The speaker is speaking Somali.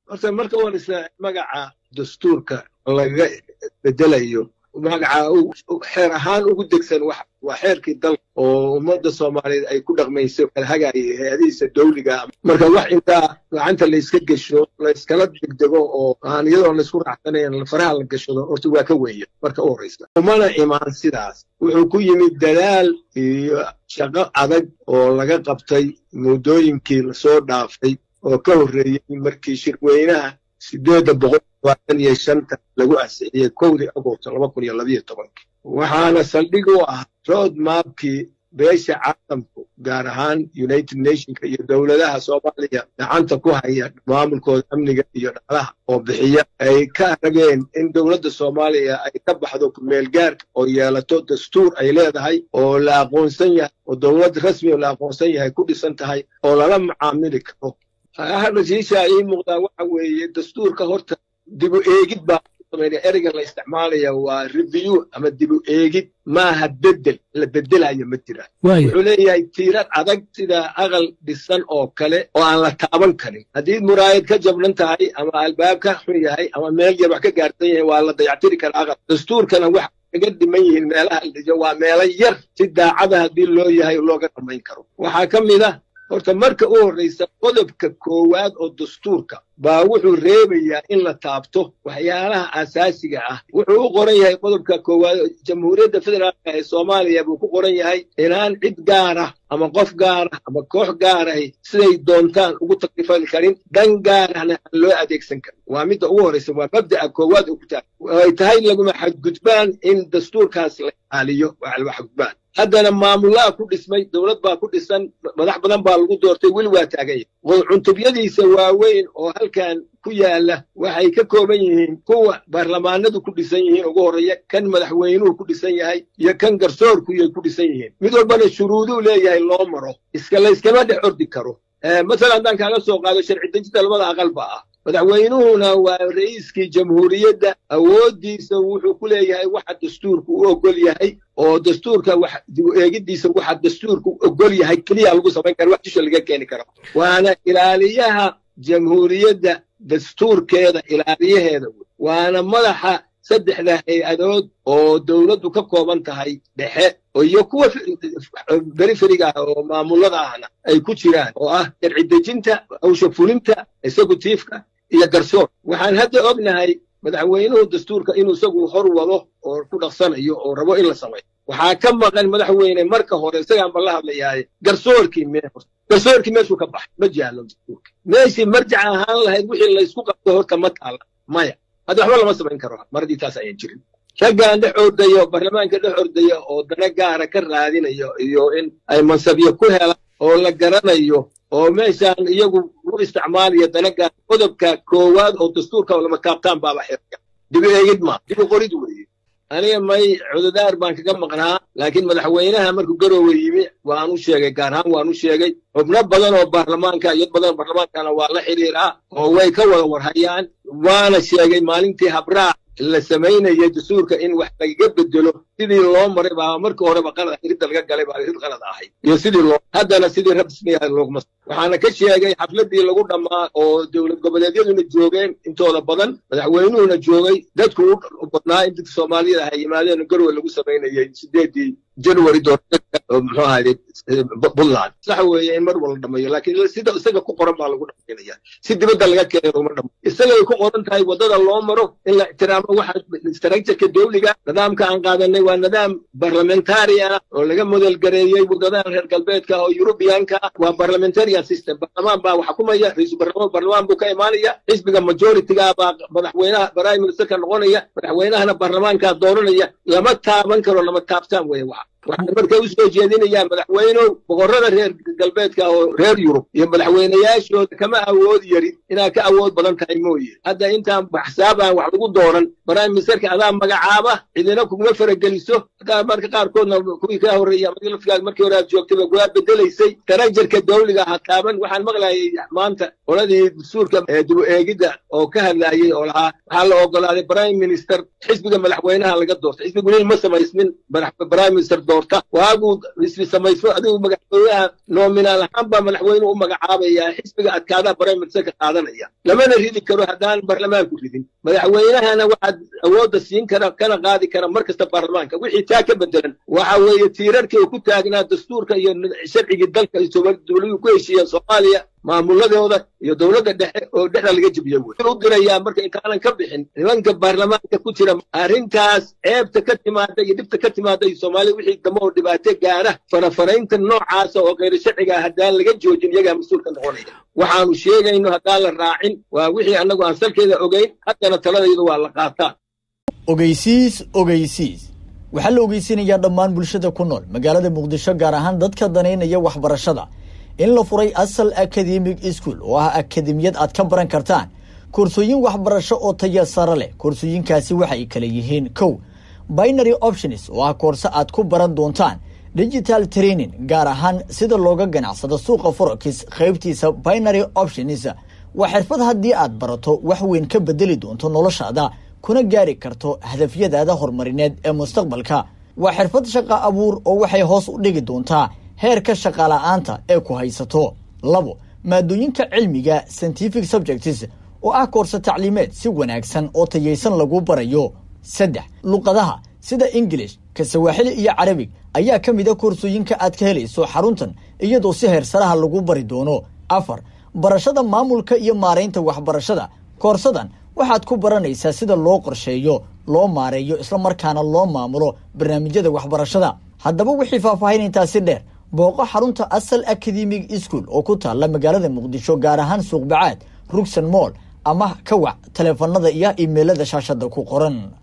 horta marka warisa magaca dastuurka laga bedelayo magaca xeer ahaan ugu degsan waa xeerkii dalka oo ummadda soomaaliyeed ay ku dhaqmayso kala hagaayay hay-adihiisa dawliga marka wax intaa gacanta layska gesho layskala degdego oo aan iyadoon laysku raacsanayn faraha la gashado horta waa ka weeya marka u horraysa umana imaan sidaas wuxuu ku yimid dadaal iyo shaqo adag oo laga qabtay muddooyinkii lasoo dhaafay oo ka horreeyey markii shirweynaha sideedda boqol labaatan iyo shanta lagu ansixiyey kowdii agosto laba kun iyo labayo tobankii waxaana saldhig u ah road mapkii beesha caalamku gaar ahaan united nationka iyo dowladaha soomaaliya gacanta ku haya maamulkooda amniga iyo dhaqlaha oo bixiya ay ka rageen in dowladda soomaaliya ay ka baxdo kumeelgaarka oo yeelato dastuur ay leedahay oo la aqoonsan yahay oo dowlad rasmi oo la aqoonsan yahay ku dhisan tahay oo lala macaamili karo rashiisha ii muuqdaa waxa weeye dastuurka horta dibu eegid baa ereyga la isticmaalaya waa review ama dibu eegid maaha bedel la bedelayo ma jira wuxuu leeyahay tiirar adag sida aqal dhisan oo kale oo aan la taaban karin haddii muraayad ka jabnan tahay ama albaab ka xun yahay ama meel yar wax ka gaarsan yahay waa la dayactiri kara aqal dastuurkana wax kaga dhiman yihiin meelaha dhijo waa meelo yar si daacada haddii loo yahay looga dhamayn karo waxaa ka mid ah horta marka u horraysa qodobka koowaad oo dastuurka baa wuxuu reebayaa in la taabto waxyaalaha asaasiga ah wuxuu u qoran yahay qodobka koowaad jamhuuriyadda federaalka ee soomaaliya buu ku qoran yahay inaan cid gaara ama qof gaara ama koox gaarahi siday doontaan ugu taklifan karin dan gaarahna aan loo adeegsan karin waa midda ugu horraysa waa mabda'a koowaad oo ku taag ay tahay laguma xadgudbaan in dastuurkaas la ilaaliyo waa xadgudbaan haddana maamulaha ku dhismay dowlad baa ku dhisan madax badan baa lagu doortay weli waa taagan yahay cuntubyadiisa waaweyn oo halkan ku yaala waxay ka kooban yihiin kuwa baarlamaanadu ku dhisan yihiin ugu horreeya kan madaxweynuhu ku dhisan yahay iyo kan garsoorku yay ku dhisan yihiin mid walbana shuruuduu leeyahay loo maro iska layskama dhex ordi karo masalan haddaan kaaga soo qaado sharci dejinta labada aqalba ah madaxweynuhuna waa ra'iiskii jamhuuriyadda awooddiisa wuxuu ku leeyahay waxa dastuurku u ogol yahay oo dastuurka wax dibu eegiddiisa waxa dastuurku u ogol yahay keliya lagu samayn kara wax dusha laga keeni karo waana ilaaliyaha jamhuuriyadda dastuurkeeda ilaaliyaheeda waana madaxa saddexda hay-adood oo dowladdu ka kooban tahay dhexe iyo kuwa beriferiga ah oo maamulada ahna ay ku jiraan oo ah sharci dejinta hawsha fulinta executiifka iyo garsoor waxaan hadda ognahay madaxweynuhu dastuurka inuu isagu hor wado oo ku dhaqsanayo oo rabo in la sameeyo waxaa ka maqan madaxweyne marka hore isagaan ba la hadlayaaye garsoorkii mee garsoorkii meeshuu ka baxay ma jaallo dastuurka meeshii marjac ahaan lahayd wixii laysku qabto horta ma taalla maya hadda waxba lama samayn karo mar haddii taas ayan jirin raggaan dhex ordaya baarlamaanka dhex ordaya oo dana gaara ka raadinayo iyo in ay mansabyo ku helaan oo la garanayo oo meeshaan iyagu u isticmaalaya dana gaara qodobka koowaad oo dastuurka lama taabtaan baaba xirka dibu eegid maa dibu qorid weeye aniga may cududaar baan kaga maqnaa laakiin madaxweynaha markuu garoowe yimi waan u sheegay gaar ahaan waan u sheegay xubno badan oo baarlamaanka iyo badan baarlamaankana waa la xidhiiraa oo way ka wada warhayaan waana sheegay maalintii habraac la samaynaya dastuurka in wax lagaga bedelo sidii loo maray baa markii horeba qalad ridda laga galay baa rid qalad ahay iyo sidii loo haddana sidii rasmiga looguma waxaana ka sheegay xafladii lagu dhammaa oo dowlad goboleedyaduna joogeen intooda badan madaxweynuhuna joogay dadku u badnaa in dadka soomaaliyada ahay yimaadeen garwe lagu samaynayay sideedii january muxuu ahaye puntland sax weeye in mar wala dhamayo laakiin sida isaga ku qoran baa lagu dhamaynaya si dibadda laga keenay uma dhamayo isagay ku qoran tahay waddada loo maro in la ixtiraamo waxa structureka dawliga nidaamka aan qaadanay waa nidaam barlamentari ah oo laga model gareeyey waddadaha reer galbeedka oo yurubiyanka ah waa parliamentarian system barlamaan baa wax kumaya ra-iisul barlamaan barlamaan buu ka imaanaya xisbiga majoritiga baa madaxweynaha prime ministerka noqonaya madaxweynahana baarlamaankaa dooranaya lama taaban karo lama taabtaan weye waxa waxaan marka u soo jeedinayaa madaxweynow boqorrada reer galbeedka oo reer yurub iyo madaxweynayaashooda kama awood yarin inaad ka awood badan tahay mooye hadda intaan baxsaabaan wax lagu dooran prime ministerka adaa magacaaba cidina kuguma farageliso hadaa marka qaarkoodna kuwii kaa horreeya laftigaad markii hore aad joogtayba waa bedelaysay tarajarka dawliga ha taaban waxaan maqlayay maanta qoladii dastuurka dibu eegidda oo ka hadlaayay oo lahaa waxaa la ogolaaday prime minister xisbiga madaxweynaha laga doortay xisbigu nin ma samaysmin prime minister doorta waaguu isbi samayso adigu madaxweynaha noominaal ahaan baa madaxweynuhu u magacaabaya xisbiga adkaadaa baremiserka qaadanaya lamana ridi karo haddaan baarlamaanku ridin madaxweynahana waxaad awoodda siin kara kana qaadi kara mar kasta baarlamaanka wixii taa ka bedelan waxa weeye tiirarkii uu ku taagnaa dastuurka iyo sharcigii dalka dowladuhu ku heshiiyeen soomaaliya maamuladooda iyo dowladda dhexe oo dhexda laga jebiye wey u dirayaa marka intaanan ka bixin nimanka baarlamaanka ku jira arrintaas ceebta ka timaada iyo dhibta ka timaada iyo soomaaliya wixii dambe oo dhibaato gaara farafaraynta noocaasa oo khayr sharciga ah haddaan laga joojin iyagaa mas-uulka noqonaya waxaanu sheegayno haddaan la raacin waa wixii annagu aan salkeeda ogeyn haddana taladaydu waa la qaataa ogeysiis ogeysiis waxaa la ogeysinayaa dhammaan bulshada ku nool magaalada muqdisho gaar ahaan dadka danaynaya waxbarashada in la furay asal academic school oo ah akademiyad aad ka baran kartaan koorsooyin waxbarasho oo taya sare leh koorsooyinkaasi waxay kala yihiin kow binary options oo ah koorse aad ku baran doontaan digital training gaar ahaan sida looga ganacsado suuqa forex qaybtiisa binary options waa xirfad haddii aad barato wax weyn ka bedeli doonto noloshaada kuna gaari karto hadafyadaada horumarineed ee mustaqbalka waa xirfad shaqa abuur oo waxay hoos u dhigi doontaa heerka shaqala-aanta ee ku haysato labo maadooyinka cilmiga scientific subjects oo ah koorse tacliimeed si wanaagsan oo tayaysan lagu barayo saddex luqadaha sida ingilish ka sawaaxili iyo carabig ayaa ka mid a koorsooyinka aad ka helayso xaruntan iyadoo si heersaraha lagu bari doono afar barashada maamulka iyo maaraynta waxbarashada koorsadan waxaad ku baranaysaa sida loo qorsheeyo loo maareeyo islamarkaana loo maamulo barnaamijyada waxbarashada haddaba wixii faahfaahin intaasi dheer booqo xarunta asal academic school oo ku taalla magaalada muqdisho gaar ahaan suuqbacaad rugsan moll ama ka wac taleefanada iyo imeilada shaashada ku qoran